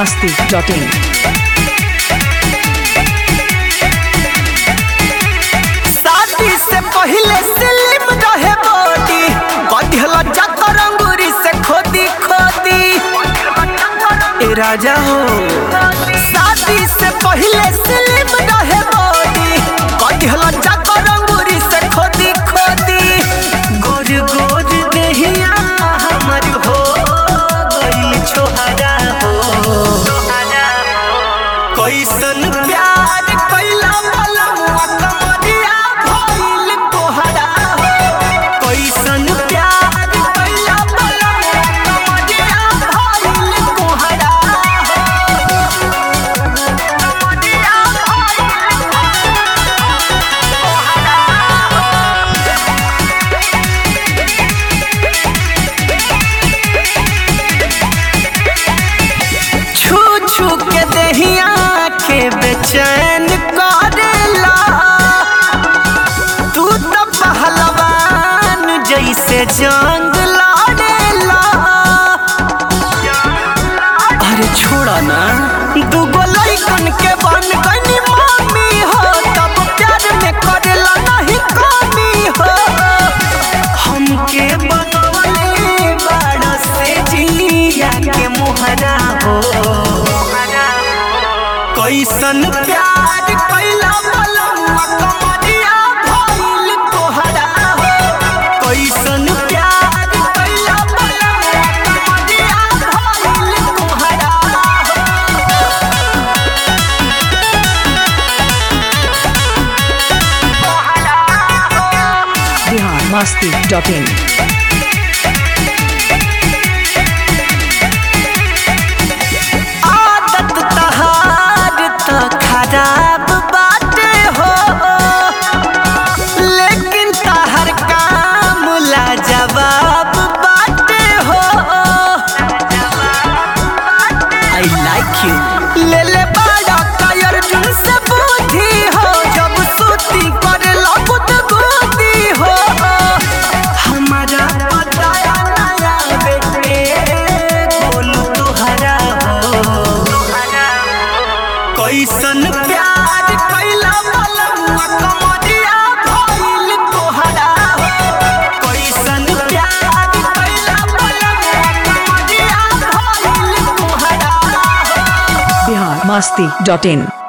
masti.in. शादी से पहले स्लिम रहे बॉडी बढ़ल जाकर अंगूरी से खोदी खोदी ए राजा हो शादी से पहले स्लिम रहे बॉडी बढ़ल जाकर अंगूरी से खोदी खोदी गोर गोर देहिया हमर हो गइल छोहरा हो कैसन प्यार कैला बलमुआ कमरिया भइल तोहरा हो कैसन प्यार कैला बलमुआ कमरिया भइल तोहरा हो कमरिया भइल छू छू के दहिया के बेचैन करेला तू तो पहलवान जैसे जंग लड़ेला अरे छोड़ा ना दूगो लइकन के बन गनी मामी हो तब प्यार में करेला नहीं कमी हो हमके बनवले बाड़ा से जिया के मोहरा हो कैसन प्यार कैला बलमुआ कमरिया भइल तोहरा हो कैसन प्यार कैला बलमुआ कमरिया भइल तोहरा हो Bihar masti.in. आदत तहार त खराब बाटे हो लेकिन तहर काम ला जवाब बाटे हो आई लाइक यू ले ले बड़ा कायर जुन से बुद्धि हो जब सूती करे लगुत गुदी हो हमारा बताया नया बेटे बोलू तुहरा हो कैसन प्यार कैला बलमुआ कमरिया भइल तोहरा हो कैसन प्यार कैला बलमुआ कमरिया भइल तोहरा हो Bihar masti.in.